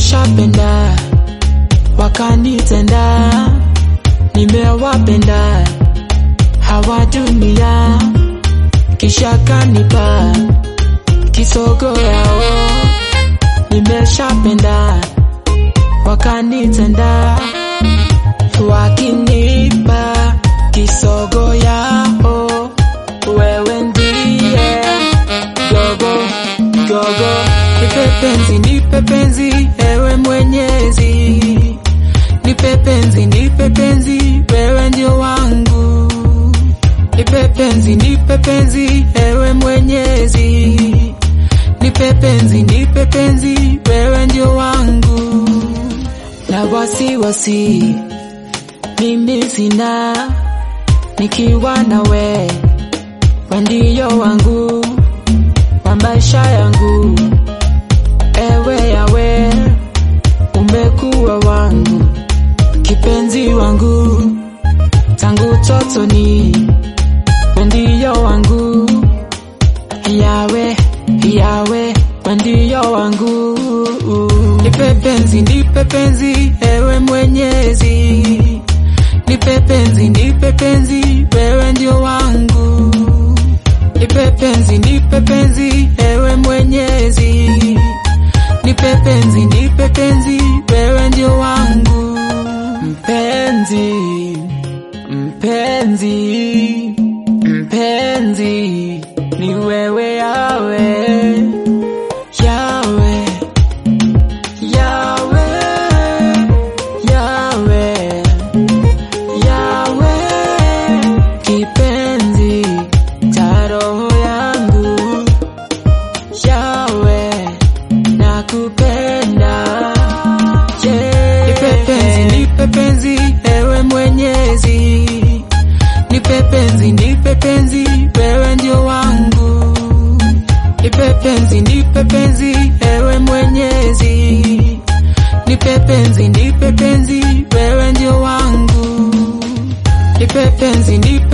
nimeshapenda wakanitenda, nimewapenda hawa dunia, kisha kanipa kisogo yao. Nimeshapenda wakanitenda, wakinipa kisogo yao. Wewe ndiye gogo gogo, nipe penzi, nipe penzi, ewe Mwenyezi, nipe penzi, nipe penzi, wewe ndio wangu, nipe penzi, nipe penzi, ewe Mwenyezi, nipe penzi, nipe penzi, wewe ndio wangu, na wasiwasi mimi sina, nikiwa nawe, we ndio wangu wa maisha yangu, ewe yawe, umekuwa wangu, kipenzi wangu, tangu totoni, we ndio wangu, yawe yawe, we ndio wangu, nipe penzi, nipe penzi, ewe Mwenyezi, nipe penzi, nipe penzi, wewe ndio wangu Nipe penzi, nipe penzi, ewe Mwenyezi, nipe penzi, nipe penzi, wewe ndio wangu. Mpenzi, mpenzi, mpenzi, ni wewe yawe, yawe, yawe, yawe, yawe, kipenzi cha roho yangu, yawe, nakupenda, yeah. Nipe penzi, nipe penzi, ewe Mwenyezi, nipe penzi, nipe penzi, wewe ndio wangu, nipe penzi, nipe penzi, ewe Mwenyezi, nipe penzi, nipe penzi, wewe ndio wangu, nipe penzi, nipe